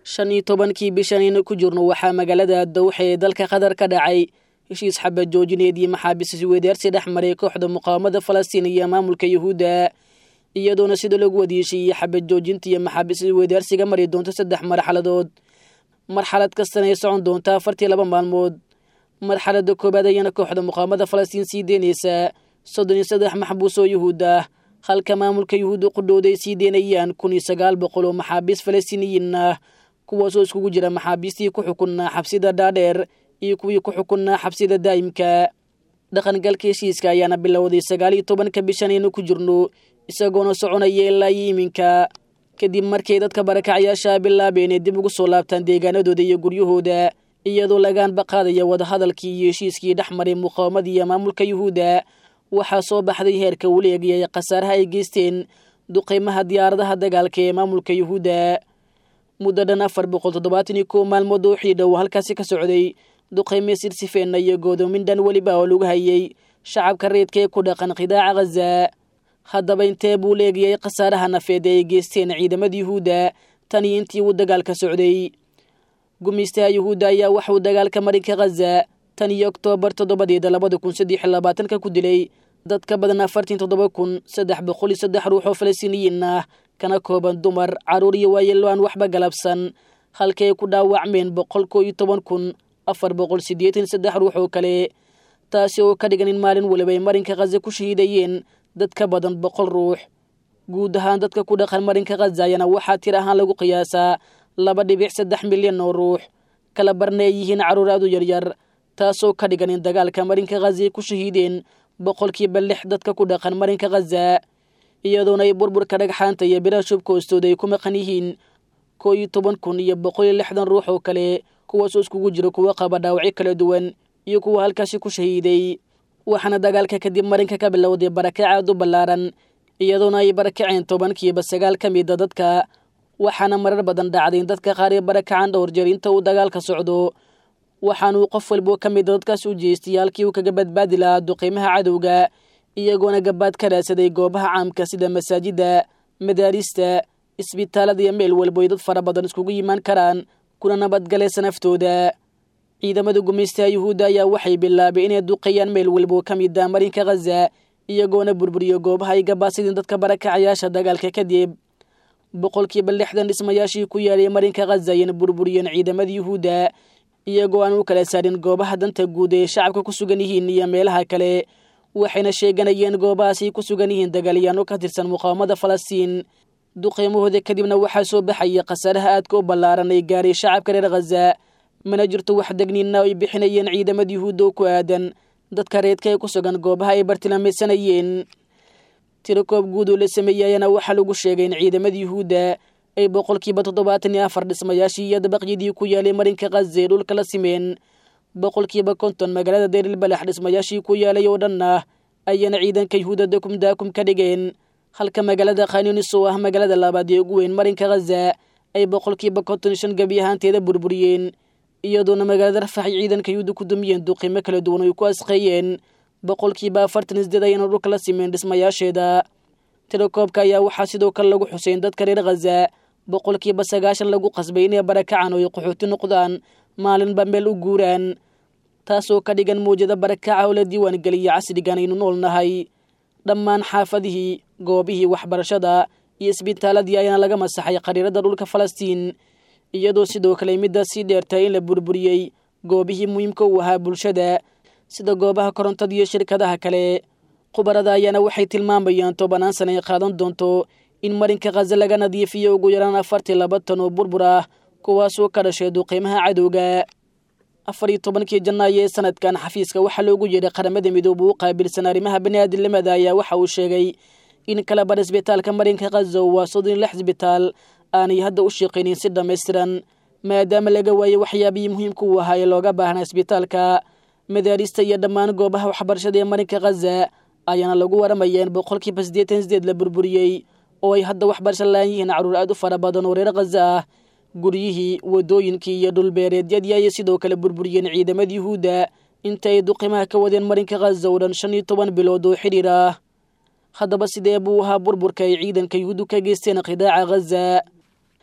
shan iyo tobankii bishan aynu ku jirno waxaa magaalada dawxa ee dalka qatar ka dhacay heshiis xabad joojineed iyo maxaabiis isweydaarsi dhex maray kooxda muqaawamada falastiin iyo maamulka yuhuudda iyadoona sida lagu wadiishiiyey xabad joojinta iyo maxaabiis isweydaarsiga mari doonto saddex marxaladood marxalad kastana ay socon doonta afartii laba maalmood marxalada koowaad ayaana kooxda muqaawamada falastiin sii deynaysaa soddon iyo saddex maxbuus oo yuhuud ah halka maamulka yuhuudda qudhowda ay sii deynayaan kun iyo sagaal boqol oo maxaabiis falastiiniyiin ah kuwaasoo iskugu jira maxaabiistii ku xukunnaa xabsida dhaadheer iyo kuwii ku xukunnaa xabsida daa'imka dhaqangalka heshiiska ayaana bilowday sagaal iyo tobanka bishan aynu ku jirno isagoona soconaya ilaa iyo iminka kadib markay dadka barakacayaasha bilaabeen ee dib ugu soo laabtaan deegaanadooda iyo guryahooda iyadoo lagaanba qaadaya wadahadalkii iyo heshiiskii dhex maray muqaawamada iyo maamulka yuhuudda waxaa soo baxday heerka weliegaya ee khasaaraha ay geysteen duqeymaha diyaaradaha dagaalka ee maamulka yuhuudda muddo dhan afar boqol toddobaatan iyo kow maalmood oo xidhow halkaasi ka socday duqeyme sirsifeenna iyo goodoomin dhan weliba oo lagu hayay shacabka reedka ee ku dhaqan khidaaca khaza haddaba intee buu leegayay khasaaraha nafeed ee ay geysteen ciidamada yuhuudda tan iyo intii uu dagaalka socday gumaystaha yuhuudda ayaa waxauu dagaalka marinka khaza tan iyo oktoobar toddobadeeda labada kun saddex iyo labaatanka ku dilay dad ka badan afartan toddoba kun saddex boqol iyo saddex ruux oo falastiiniyiin ah kana kooban dumar carruur iyo waayeelo aan waxba galabsan halka ay ku dhaawacmeen boqol koo iyo toban kun afar boqol siddeetan saddex ruux oo kale taasi oo ka dhigan in maalin waliba ay marinka khaza ku shahiidayeen dad ka badan boqol ruux guud ahaan dadka ku dhaqan marinka khaza ayana waxaa tir ahaan lagu qiyaasaa laba dhibic saddex milyan oo ruux kala barna ay yihiin carruur aad u yaryar taasoo ka dhigan in dagaalka marinka khaza ay ku shahiideen boqolkiiba lix dadka ku dhaqan marinka khaza iyadoona ay burburka dhagxaanta iyo biraha shubka hoostooda ay ku maqan yihiin koo iyo toban kun iyo boqol iyo lixdan ruux oo kale kuwaasoo iskugu jira kuwa qaba dhaawacyo kala duwan iyo kuwa halkaasi ku shahiiday waxaana dagaalka kadib marinka ka bilowday barakac aad u ballaaran iyadoona ay barakaceen tobankiiba sagaal ka mida dadka waxaana marar badan dhacday in dadka qaar ee barakacaan dhowr jeer inta uu dagaalka socdo waxaanuu qof walbo ka mida dadkaas u jeestay halkii uu kaga badbaadi lahaa duqeymaha cadowga iyagoona gabaad ka raadsaday goobaha caamka sida masaajidda madaarista isbitaalada iyo meel walbo ay dad fara badan iskugu yimaan karaan kuna nabadgalaysa naftooda ciidamada gumaystaha yuhuudda ayaa waxay bilaabeen inay duqeeyaan meel walbo ka mid ah marinka khaza iyagoona burburiyo goobaha ay gabaasideen dadka barakacayaasha dagaalka kadib boqolkiiba lixdan dhismayaashii ku yaalay marinka khaza ayayna burburiyeen ciidamada yuhuudda iyagoo aan u kala saarin goobaha danta guud ee shacabka ku sugan yihiin iyo meelaha kale waxayna sheeganayeen goobahaasay ku sugan yihiin dagaalyaano ka tirsan muqaawamada falastiin duqeymahooda kadibna waxaa soo baxaya khasaaraha aadka u ballaaran ay gaaray shacabka reer khaza mana jirto wax degniina ay bixinayeen ciidamada yuhuudda oo ku aadan dadka reedka ee ku sugan goobaha ay bartilmaamaysanayeen tirakoob guud oo la sameeyey ayaana waxaa lagu sheegay in ciidamada yuhuudda ay boqolkiiba toddobaatan iyo afar dhismayaashii iyo dabaqyadii ku yaalay marinka khaza ee dhulka la simeen boqolkiiba konton magaalada deerilbalax dhismayaashii ku yaalay oo dhan ah ayaana ciidanka yuhuudda dakum daakum ka dhigeen halka magaalada khaniunis oo ah magaalada labaad ee ugu weyn marinka khaza ay boqolkiiba konton iyo shan gebi ahaanteeda burburiyeen iyadoona magaalada rafax ay ciidanka yuhuudda ku dumiyeen duqimo kala duwan oo ay ku asqeeyeen boqolkiiba afartan isdeed ayana dhulka la simeen dhismayaasheeda tirakoobka ayaa waxaa sidoo kale lagu xuseyn dadka reer khaza boqolkiiba sagaashan lagu qasbay inay barakacan oo ay qaxooti noqdaan maalinba meel u guuraan taasoo ka dhigan muwjada barakaca oo la diiwaan geliya casrigan aynu nool nahay dhammaan xaafadihii goobihii waxbarashada iyo isbitaaladii ayaana laga masaxay qariirada dhulka falastiin iyadoo sidoo kale middaas sii dheertahay in la burburiyey goobihii muhiimka u ahaa bulshada sida goobaha korontada iyo shirkadaha kale khubarada ayaana waxay tilmaamayaan tobanaan sana ay qaadan doonto in marinka khaza laga nadiifiyo ugu yaraan afartii laba tan oo burbur ah kuwaasoo ka dhashay duqeymaha cadowga afar iyo tobankii janaayo ee sanadkan xafiiska waxaa loogu yeedhay qaramada midoobe u qaabilsan arrimaha baniaadamnimada ayaa waxa uu sheegay in kala bar isbitaalka marinka khaza waa soddon iyo lix isbitaal aanay hadda u shaqaynin si dhammaystiran maadaama laga waayey waxyaabihii muhiimka u ahaa ee looga baahnaa isbitaalka madaarista iyo dhammaan goobaha waxbarashada ee marinka khaza ayaana lagu waramaya in boqolkiiba siddeetan sideed la burburiyey oo ay hadda waxbarasho laan yihiin carruur aad u fara badan oo reer khaza ah guryihii wadooyinkii iyo dhulbeereedyadii ayay sidoo kale burburiyeen ciidamada yuhuudda inta ay duqimaha ka wadeen marinka khaza oo dhan shan iyo toban bilood oo xidhiir ah haddaba sidee buu ahaa burburka ay ciidanka yuhuuddu ka geysteen khidaaca khaza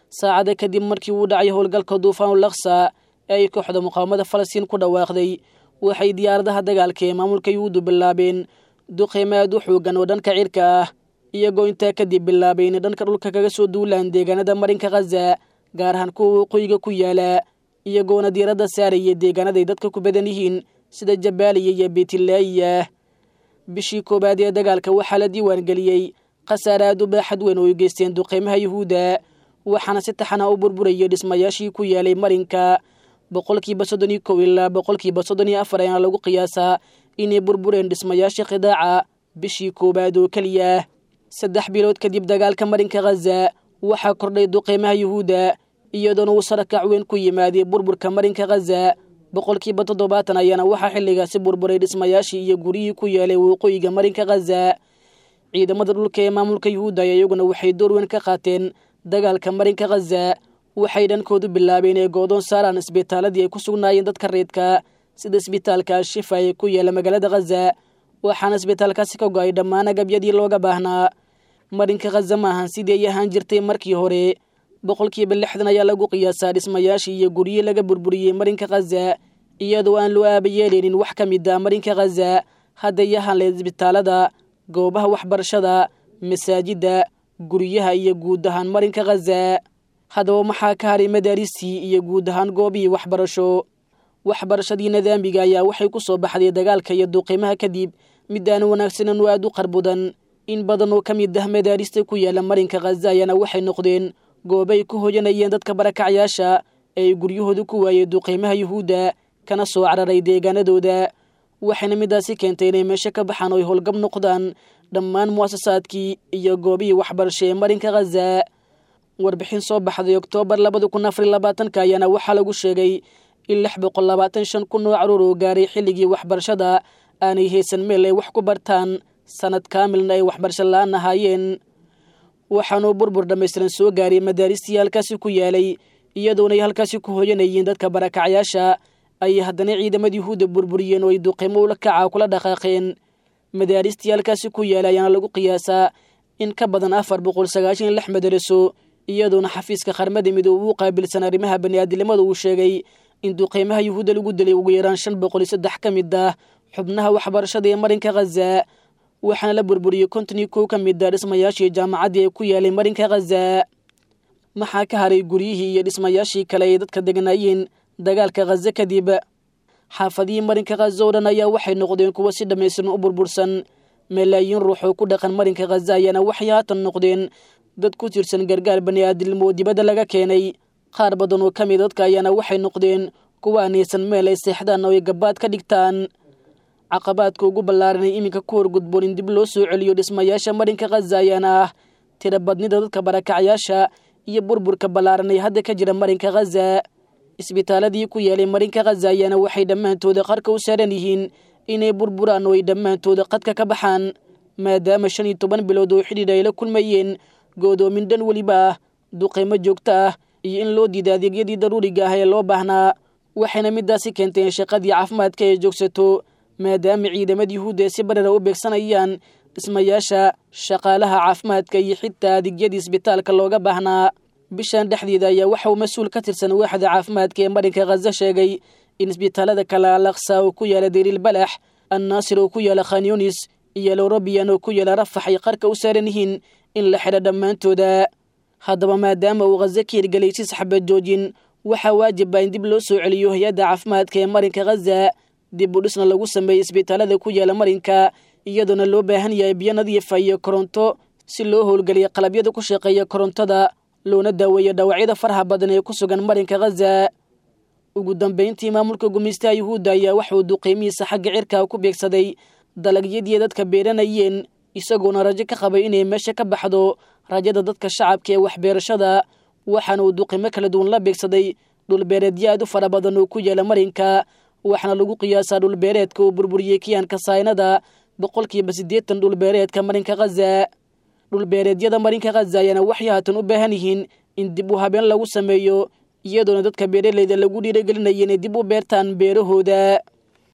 saacada kadib markii uu dhacay howlgalka duufaanul laksa ee ay kooxda muqaawamada falastiin ku dhawaaqday waxay diyaaradaha dagaalka ee maamulka yuhuuddu bilaabeen duqeymo aad u xoogan oo dhanka cirka ah iyagoo intaa kadib bilaabay inay dhanka dhulka kaga soo duulaan deegaanada marinka khaza gaar ahaan kuwa waqooyiga ku yaala iyagoona diiradda saaraya deegaanaday dadka ku badan yihiin sida jabaaliya iyo beetilaayiya bishii koowaad ee dagaalka waxaa la diiwaan geliyey khasaare aad u baaxad weyn oo ay geysteen duqeymaha yuhuudda waxaana si taxana u burburayay dhismayaashii ku yaalay marinka boqolkiiba soddon iyo kow ilaa boqolkiiba soddon iyo afar ayaana lagu qiyaasaa inay burbureen dhismayaashii khidaaca bishii koowaad oo keliya saddex bilood kadib dagaalka marinka khaza waxaa kordhay duqeymaha yuhuudda iyadoona uu sarakac weyn ku yimaaday burburka marinka khaza boqolkiiba toddobaatan ayaana waxaa xilligaasi burburay dhismayaashii iyo guryihii ku yaalay waqooyiga marinka khaza ciidamada dhulka ee maamulka yuhuudda ayaa iyaguna waxay door weyn ka qaateen dagaalka marinka khaza waxay dhankoodu bilaabeen ee goodoon saaraan isbitaaladii ay ku sugnaayeen dadka reedka sida isbitaalka al-shifa ee ku yaala magaalada khaza waxaana isbitaalkaasi ka go-ay dhammaan agabyadii looga baahnaa marinka khaza maahan sidii ay ahaan jirtay markii hore boqolkiiba lixdan ayaa lagu qiyaasaa dhismayaashii iyo guryihii laga burburiyey marinka khaza iyadoo aan loo aaba yeeleynin wax ka mid ah marinka khaza hadday ahaan leed isbitaalada goobaha waxbarashada masaajidda guryaha iyo guud ahaan marinka khaza haddaba maxaa ka haray madaaristii iyo guud ahaan goobihii waxbarasho waxbarashadii nidaamiga ayaa waxay ku soo baxday dagaalka iyo duuqiimaha kadib mid aan wanaagsanan oo aad u qarbudan in badan oo ka mid ah madaarista ku yaala marinka khaza ayaana waxay noqdeen goobay ku hoyanayeen dadka barakacyaasha ee ay guryahooda ku waayey duuqiimaha yuhuudda kana soo cararay deegaanadooda waxayna midaasi keentay inay meesho ka baxaan oo ay howlgab noqdaan dhammaan mu'asasaadkii iyo goobihii waxbarasho ee marinka khaza warbixin soo baxday oktoobar labada kun afar iyo labaatanka ayaana waxaa lagu sheegay in lix boqol labaatan shan kun oo caruur oo gaaray xilligii waxbarashada aanay haysan meel ay wax ku bartaan sanad kaamilna ay waxbarasho la-aan ahaayeen waxaanuu burbur dhammaystiran soo gaaray madaaristii halkaasi ku yaalay iyadoona ay halkaasi ku hoyanayeen dadka barakacyaasha ayay haddana ciidamada yuhuudda burburiyeen oo ay duqeymo ula kaca kula dhaqaaqeen madaaristii halkaasi ku yaalay ayaana lagu qiyaasaa in ka badan afar boqol sagaashan iyo lix madaraso iyadoona xafiiska qarmada midoobe u qaabilsan arrimaha baniaadinimada uu sheegay in duqeymaha yuhuudda lagu dilay ugu yaraan shan boqol iyo saddex ka mid ah xubnaha waxbarashada ee marinka khaza waxaana la burburiyey konton iyo kow ka mid ah dhismayaashii jaamacaddii ee ku yaalay marinka khaza maxaa ka haray guryihii iyo dhismayaashii kale ay dadka deganaayeen dagaalka khaza kadib xaafadihii marinka khaza oo dhan ayaa waxay noqdeen kuwo si dhammaystiran u burbursan malaayiin ruux oo ku dhaqan marinka khaza ayaana waxay haatan noqdeen dad ku tirsan gargaar bani'aadilnimo oo dibadda laga keenay qaar badan oo ka mid dadka ayaana waxay noqdeen kuwa aan haysan meel ay seexdaan oo ay gabaad ka dhigtaan caqabaadka ugu ballaaranay iminka ku horgudboon in dib loo soo celiyo dhismayaasha marinka khaza ayaana ah tira badnida dadka barakacyaasha iyo burburka ballaaran ee hadda ka jira marinka khaza isbitaaladii ku yaalay marinka khaza ayaana waxay dhammaantooda qarka u saaran yihiin inay burburaan oo ay dhammaantooda qadka ka baxaan maadaama shan iyo toban bilood oo xidhiidh ay la kulmayeen goodoomin dhan weliba ah duqeymo joogto ah iyo in loo diida adeegyadii daruuriga ah ee loo baahnaa waxayna midaasi keentay in shaqadii caafimaadka ay joogsato maadaama ciidamada yuhuudda ay si barara u beegsanayaan dhismayaasha shaqaalaha caafimaadka iyo xitaa adeegyadii isbitaalka looga baahnaa bishan dhexdeeda ayaa waxa uu mas-uul ka tirsan waaxda caafimaadka ee marinka khaza sheegay in isbitaalada kale alaqsa oo ku yaala dariil balax annaasir oo ku yaala khanyunis iyo lorobiyan oo ku yaala rafax ay qarka u saaran yihiin in la xidha dhammaantooda haddaba maadaama uu khaza ka hirgelay si saxbad joojin waxaa waajib ah in dib loo soo celiyo hay-adda caafimaadka ee marinka khaza dib u dhisna lagu sameeyey isbitaalada ku yaala marinka iyadoona loo baahan yahay biyo nadiifa iyo koronto si loo howlgeliya qalabyada ku shaqeeya korontada loona daaweeyo dhaawacyada faraha badan ee ku sugan marinka khaza ugu dambeyntii maamulka gumaystaha yuhuudda ayaa waxauu duqeymihiisa xagga cirka ku beegsaday dalagyadii dadka beeranayeen isagoona rajo ka qabay inay meesha ka baxdo rajada dadka shacabka ee waxbeerashada waxaana uu duqeymo kala duwan la beegsaday dhulbeereedyo aad u fara badan oo ku yaala marinka waxaana lagu qiyaasaa dhulbeereedka uu burburiyey kiyaanka saynada boqolkiiba siddeetan dhulbeereedka marinka khaza dhulbeereedyada marinka khaza ayaana waxay haatan u baahan yihiin in dib u habeen lagu sameeyo iyadoona dadka beeraleyda lagu dhiiragelinaya inay dib u beertaan beerahooda